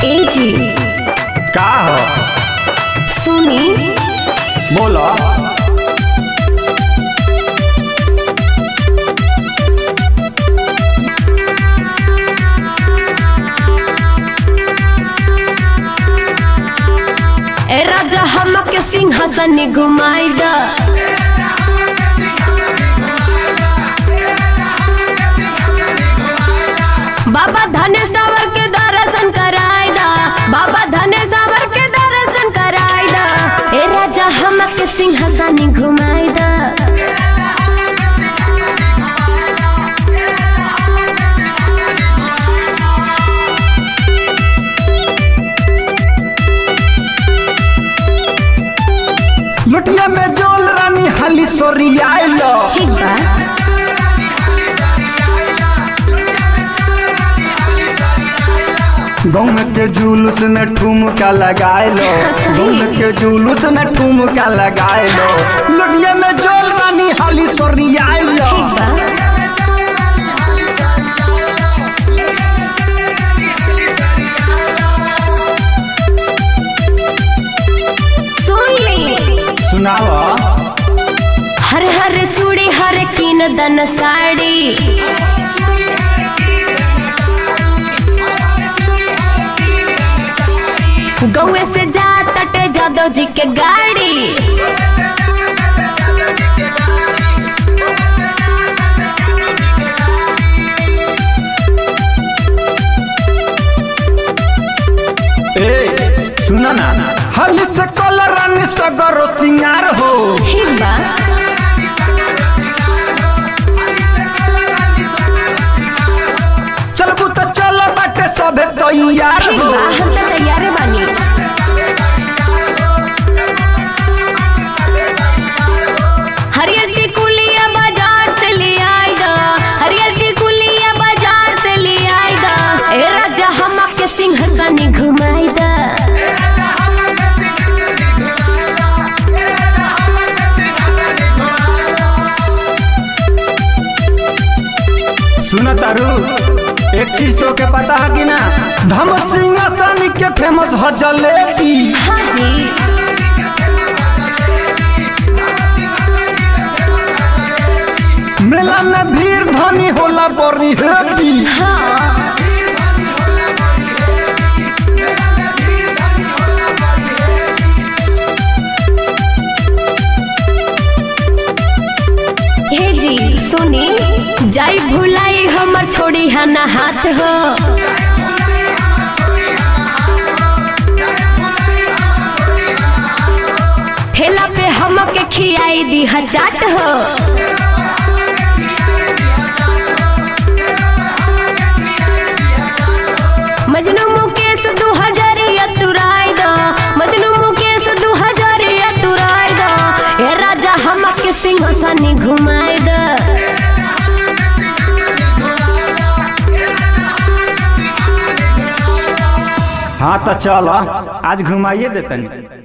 ए जी का हो सुनी बोलो ए राजा हमके सिंहासन घुमाई द बाबा धनेश्वर के दर्शन कराई दा बाबा धनेश्वर के दर्शन कराई दा ए राजा हमके सिंहासन घुमाई दा लुटिया में जोल रानी हाली सोरियाइलो ठीक बा गाँव के जुलूस में ठुमका लगाइलो सही। गाँव के जुलूस में ठुमका लगाइलो लुटिया में जोल रानी हाली सोरियाइलो ठीक बा सुन ली सुनाओ हर हर चूड़ी हर कीन दन साड़ी गौए से जा तटे जादव जी के गाड़ी ए सुना ना हाली से कल रानी सगरो सिंगार हो ठीक बा चलबू तो चल बाटे सबे तैयार ठीक हो बा हम तो तैयार बानी हरियर टिकुलिया बाजार से ले आई दा हरियर टिकुलिया बाजार से ले आई दा ए राजा हमके सिंहासन घुमाई दा सुना तारू एक चीज तो के पता है कि ना धम सिंहासन के फेमस ह जलेबी हाँ जी मेला में भीड़ धनी होला बड़ी हैप्पी हाँ हे जी सुनी जाई भुलाई हमर छोड़ी है ना हाथ हो ठेला पे हमके खियाई दी है चाट हो मजनू मुकेश दू हजारिया तुराई दा मजनू मुकेश दू हजारिया तुराई दा ए राजा हमके सिंहासन घुमाई दा हाँ तो चल आज घुमाइए देतनी